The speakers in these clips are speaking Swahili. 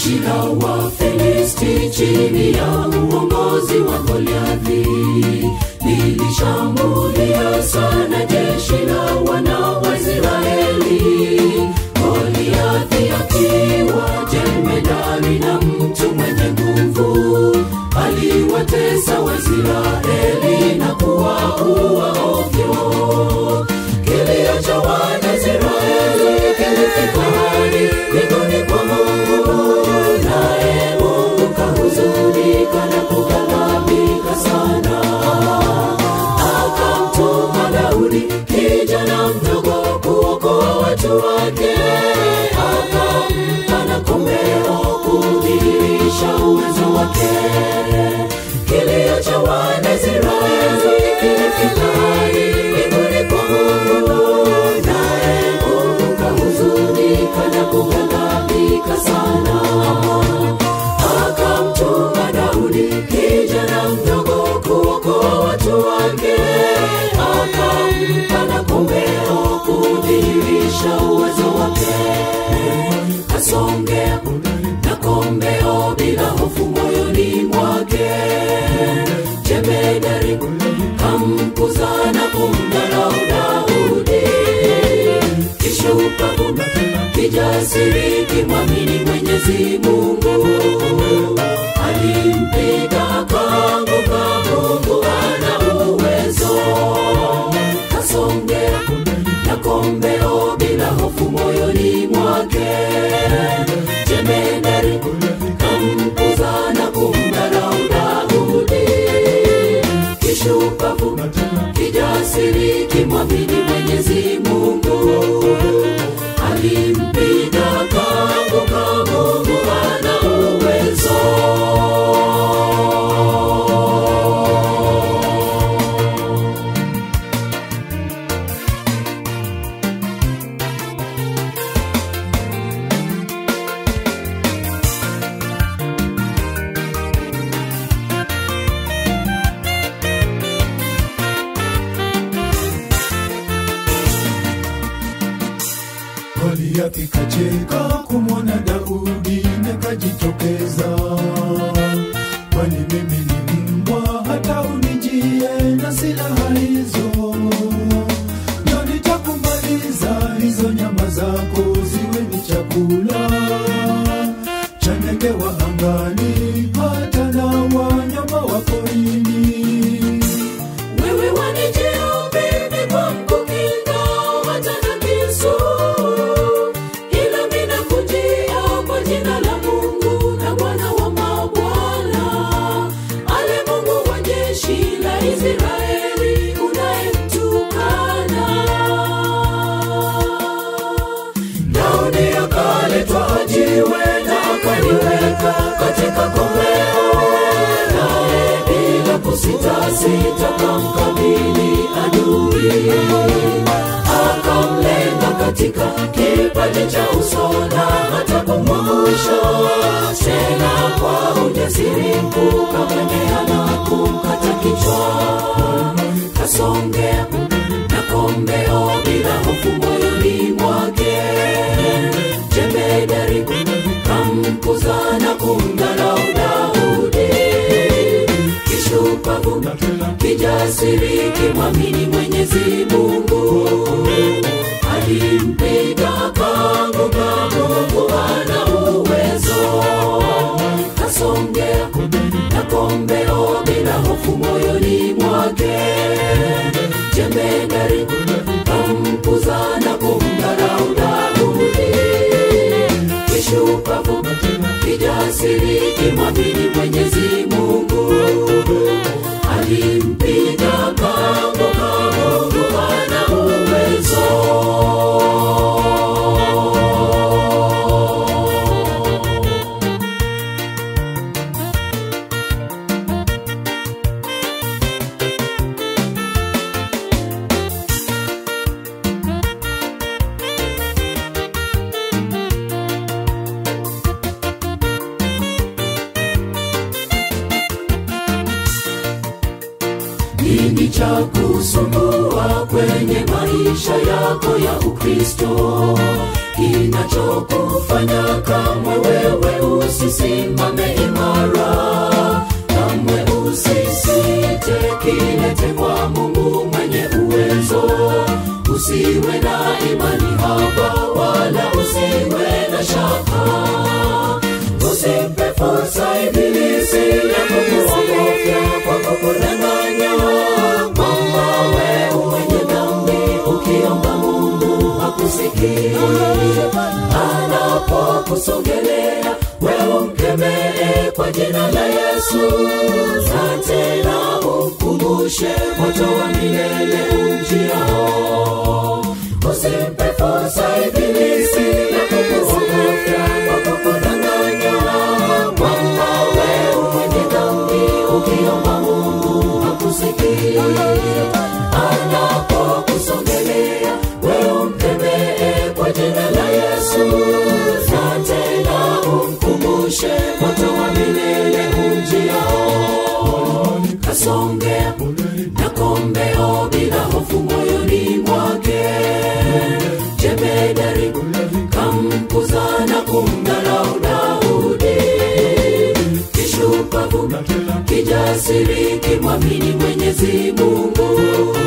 jeshi la Wafilisti chini ya uongozi wa Goliathi lilishambulia sana jeshi la wana wa Israeli. Goliathi akiwa jemedari na mtu mwenye nguvu, aliwatesa Waisraeli na kuwaua ovyo. Kilio cha Wanaisraeli kilifika hadi mbinguni kwa Mungu, naye Mungu kahuzunika na kughadhabika sana. Akamtuma Daudi kijana mdogo kuokoa watu wake, akampa na kombeo kudhihirisha uwezo wake. Kilio cha Wanaisraeli kilifika hadi mbinguni kwa Mungu, naye Mungu kahuzunika na kughadhabika sana. Akamtuma Daudi kijana mdogo kuokoa watu wake, akampa na kombeo kudhihirisha uwezo wake. Kasongea na kombeo bila hofu moyoni mwake, jemedari kamkuza na kumdharau Daudi, kishupavu kijasiri kimwamini Mwenyezi Mungu, alimpiga akaanguka. Mungu ana uwezo, kasongea na kombeo bila hofu moyoni mwake, jemedari kamkuza na kumdharau Daudi, kishupavu kijasiri kimwamini Mwenyezi Mungu, alimpiga akaanguka. Mungu ana uwezo. Goliathi kacheka kumwona Daudi na kajitokeza, kwani mimi ni mbwa hata unijie na silaha hizo? Ndio nitakumaliza hizo nyama zako ziwe ni chakula cha ndege wa angani hata na wanyama wa porini. Wewe wanijia mimi kwa mkukinga hata na kisu, ila mimi nakujia kwa jina la Mungu na Bwana wa mabwana, ale Mungu wa jeshi la Israeli unayemtukana. Daudi akaletwa jiwe na akaliweka katika kombeo, naye bila kusitasita kamkabili adui, akamlenga katika kipaji cha uso na hata kumwangusha, tena kwa ujasiri mkuu kamwendea na kumkata kichwa kasongea na kombeo bila hofu moyoni mwake, jemedari kamkuza na kumdharau Daudi, kishupavu kijasiri kimwamini Mwenyezi Mungu, alimpiga akaanguka. Mungu ana uwezo, kasongea na kombeo bila hofu moyoni mwake, jemedari kamkuza na kumdharau Daudi, kishupavu kijasiri kimwamini Mwenyezi Mungu, alimpiga akaanguka. Mungu ana uwezo. nini cha kusumbua kwenye maisha yako ya ukristo kinachokufanya kamwe wewe usisimame imara kamwe usisite kilete kwa mungu mwenye uwezo usiwe na imani haba wala usiwe na shaka usimpe fursa ibilisi ya kukuogofya kwa kukudanganya kwamba wewe mwenye dhambi ukiomba mungu hakusikii anapokusogelea wewe mkemee kwa jina la yesu na tena umkumbushe moto wa milele umjiao usimpe fursa ibilisi ya kukuogofya kwa kukudanganya kwamba wewe mwenye dhambi ukiomba mungu hakusikii anapokusogelea wewe mkemee kwa jina la yesu na tena umkumbushe moto wa milele umjiao kasongea na kombeo bila hofu moyoni mwake jemedari kamkuza na kumdharau daudi kishupavu kijasiri kimwamini mwenyezi mungu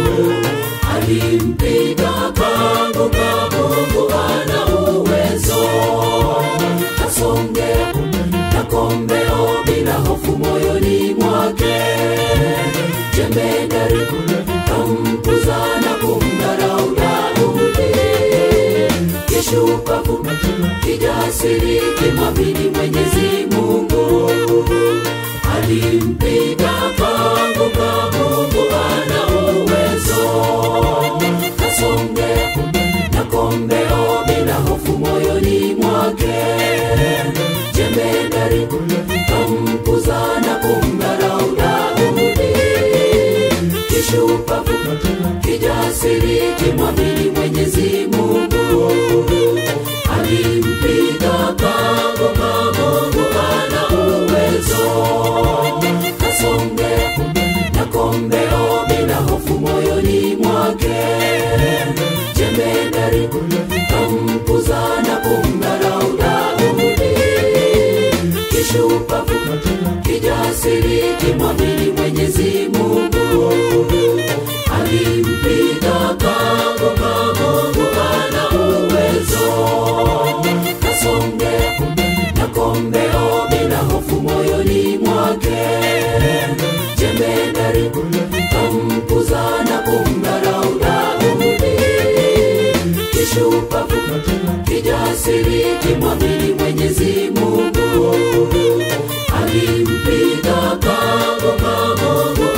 alimpiga akaanguka mungu ana uwezo kasongea na kombeo bila hofu moyoni mwake jemedari kamkuza na kumdharau daudi kishupavu kijasiri kimwamini mwenyezi mungu alimpiga akaanguka mungu ana uwezo kasongea na kombeo bila hofu moyoni mwake jemedari kamkuza na kumdharau daudi kishupavu kijasiri kimwamini mwenyezi mungu alimpiga akaanguka mungu ana uwezo kasongea na kombeo bila hofu moyoni mwake jemedari kamkuza na kumdharau daudi kishupavu kijasiri kimwamini mwenyezi mungu alimpiga akaanguka mungu ana uwezo kasongea na kombeo bila hofu moyoni mwake jemedari kamkuza na kumdharau daudi kishupavu kijasiri kimwamini mwenyezi mungu alimpiga akaanguka mungu